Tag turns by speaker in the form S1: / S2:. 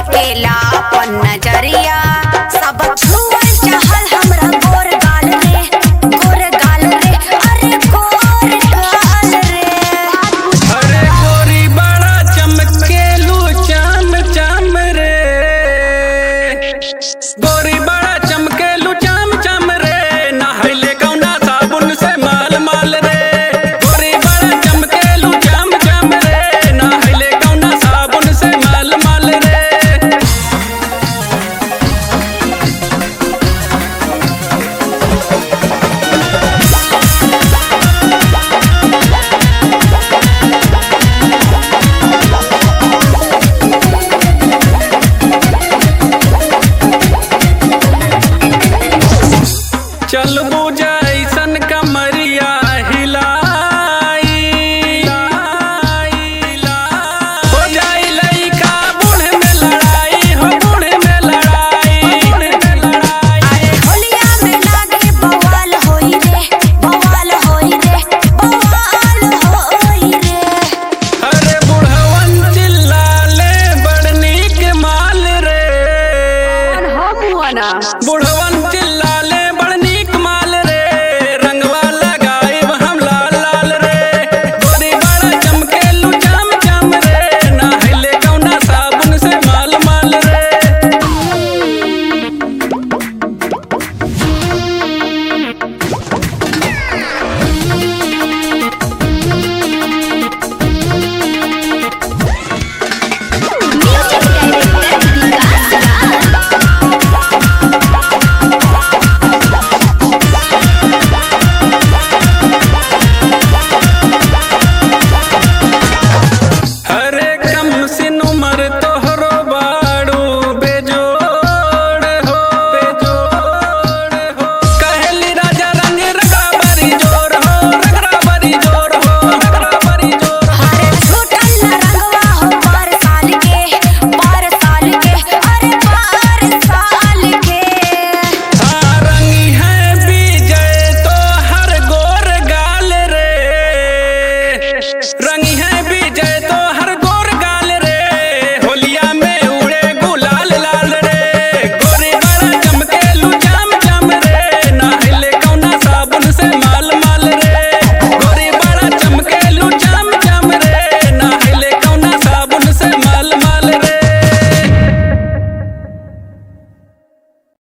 S1: फेकेला अपन नजरिया सब छुअल चाहल हमरा गोर गाल रे गोर गाल रे अरे गोर गाल रे
S2: अरे गोरी बड़ा चमकेलू चाम चाम रे गोरी बड़ा चमकेलू चाम चाम रे नहले कौना साबुन से माल माल रे गोरी बड़ा चमकेलू चाम चाम रे नहले कौना साबुन से माल माल रे चल बुझा ऐसन कमरिया हिलाई हो जाई लइका बूढ़े में लड़ाई हो बूढ़े में लड़ाई बूढ़े में लड़ाई
S1: अरे होलिया में लागे बवाल होई रे बवाल होई रे बवाल होई रे
S2: अरे बुढ़वन चिल्लाले बड़ नीक माल रे
S1: हम हुआ ना
S2: बुढ़